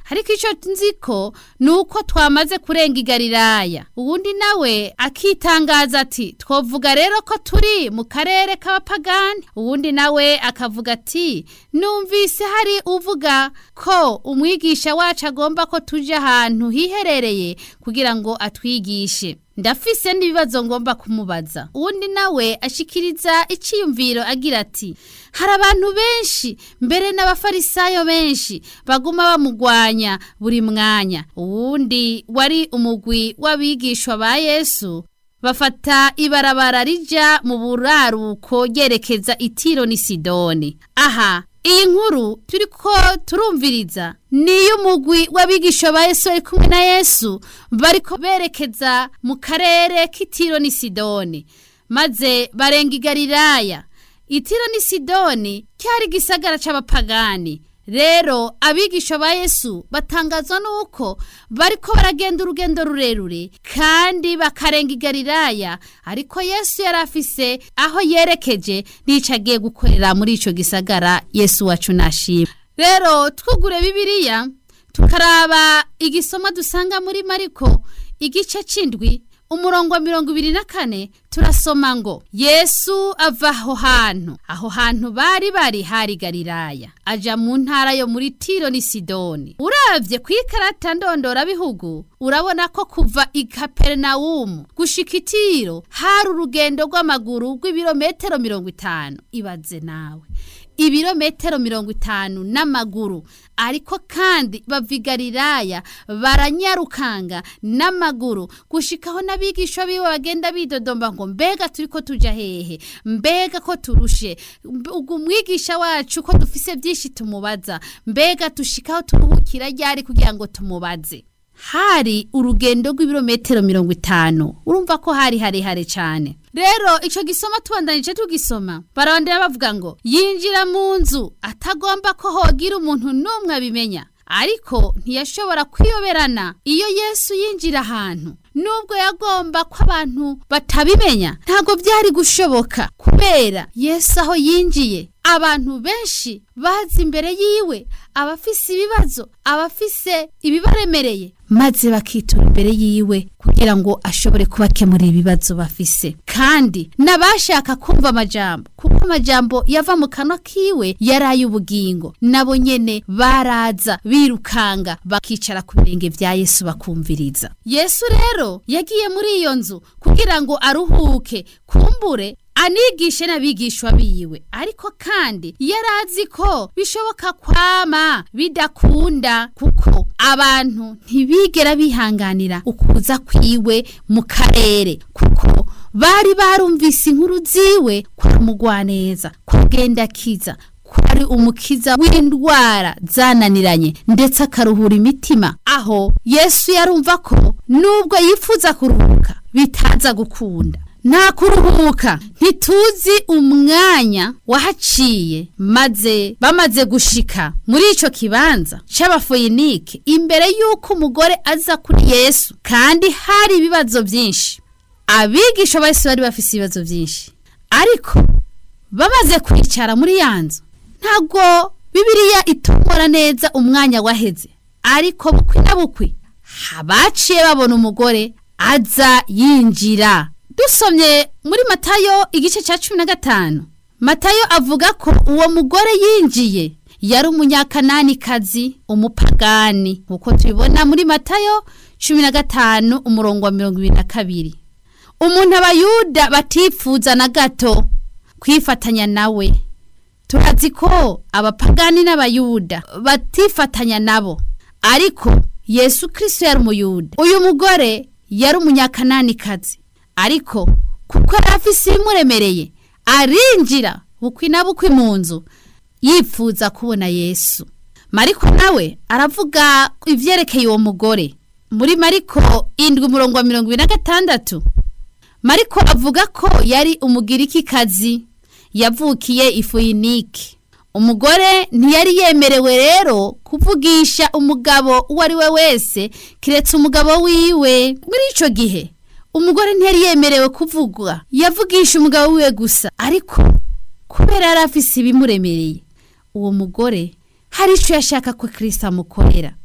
ariko icyo nzi ko ni uko twamaze kurenga igalilaya uwundi nawe akitangaza ati twavuga rero ko turi mu karere k'abapagani uwundi nawe akavuga ati numvise hari uvuga ko umwigisha wacu agomba ko tujya ahantu hiherereye kugira ngo atwigishe ndafise n'ibibazo ngomba kumubaza uwundi nawe ashikiriza icyiyumviro agira ati hari abantu benshi mbere n'abafarisayo benshi baguma bamugwanya buri mwanya uwundi wari umugwi w'abigishwa ba yesu bafata ibarabara rija mu buraruko ryerekeza itiro ni sidoni aha iyi nkuru turi ko turumviriza niyo umugwi w'abigisha ba yesu bari kumwe na yesu bariko berekeza mu karere k'itiro ni sidoni maze barenga igalilaya itiro ni sidoni cyari igisagara c'abapagani rero abigisha ba yesu batangazwa n'uko bariko baragenda urugendo rurerure kandi bakarenga igalilaya ariko yesu yari afise aho yerekeje n'ico agiye gukorera muri ico gisagara yesu wacu nashima rero twugure bibiliya tukaraba igisoma dusanga muri mariko igice c'indwi umurongo wa mirongo ibiri na kane turasoma ngo yesu ava aho hantu aho hantu bari bari hari galilaya aja mu ntara yo muri tiro ni sidoni uravye ku ikarata ndondorabihugu urabona ko kuva i kaperinawumu gushika itiro hari urugendo rw'amaguru rw'ibirometero mirongo itanu ibaze nawe ibirometero mirongo itanu n'amaguru ariko kandi bava i galilaya baranyarukanga n'amaguru gushikaho n'abigisha biwe bagenda bidodomba ngo mbega turi ko tuja hehe mbega ko turushe ubwo umwigisha wacu ko dufise byinshi tumubaza mbega tushikaho turuhukira ryari kugira ngo tumubaze hari urugendo rw'ibirometero mirongo itanu urumva ko hari harehare cyane rero icyo gisoma tubandanije tugisoma barabandira bavuga ngo yinjira mu nzu atagomba ko hogira umuntu n'umwe abimenya ariko ntiyashobora kwiyoberana iyo yesu yinjira ahantu nubwo yagomba ko abantu batabimenya ntabwo byari gushoboka kubera yesu aho yinjiye abantu benshi bazi imbere yiwe abafise ibibazo abafise ibibaremereye maze bakitura imbere yiwe kugira ngo ashobore kubakemurira ibibazo bafise kandi n'abashaka kumva amajambo kuko amajambo yava mu kanwa kiwe yari ay'ubugingo nabo nyene baraza birukanga bakicara ku birenge vya yesu bakumviriza yesu rero yagiye muri iyo nzu kugira ngo aruhuke kumbure anigishe n'abigishwa biwe ariko kandi yari azi ko bishoboka kwama bidakunda kuko abantu ntibigera bihanganira ukuza kwiwe mu karere kuko bari barumvise inkuru ziwe kwa mugwaneza kugenda akiza kwari umukiza w'indwara zananiranye ndetse akaruhura imitima aho yesu yarumva ko nubwo yifuza kuruhuka bitaza gukunda nta kuruhuka ntituzi umwanya wahaciye maze bamaze gushika muri ico kibanza c'abafoyinike imbere y'uko umugore aza kuri yesu kandi hari ibibazo byinshi abigisha ba yesu bari bafise ibibazo byinshi ariko bamaze kwicara muri ya nzu ntabwo bibiliya itumura neza umwanya waheze ariko bukwi na bukwi baciye babona umugore aza yinjira dusomye muri matayo igice cya cumi na gatanu matayo avuga ko uwo mugore yinjiye yari umunyakananikazi umupagani nk'uko tubibona muri matayo cumi na gatanu umurongo wa mirongo ibiri na kabiri umuntu abayuda batifuza na gato kwifatanya nawe turazi ko abapagani n'abayuda batifatanya nabo ariko yesu kirisito yari umuyuda uyu mugore yari umunyakananikazi ariko kuko yari afise ibimuremereye arinjira bukwi na bukwi mu nzu yifuza kubona yesu mariko nawe aravuga ivyerekeye uwo mugore muri mariko indwi umurongo wa mirongo ibiri na gatandatu mariko avuga ko yari umugirikikazi yavukiye ifuyinike umugore ntiyari yemerewe rero kuvugisha umugabo uwo ari we wese kiretse umugabo wiwe muri ico gihe umugore ntiyari yemerewe kuvugwa yavugisha umugabo wiwe gusa ariko kubera yari afise ibimuremereye uwo mugore hari icyo yashaka ko kirisita amukorera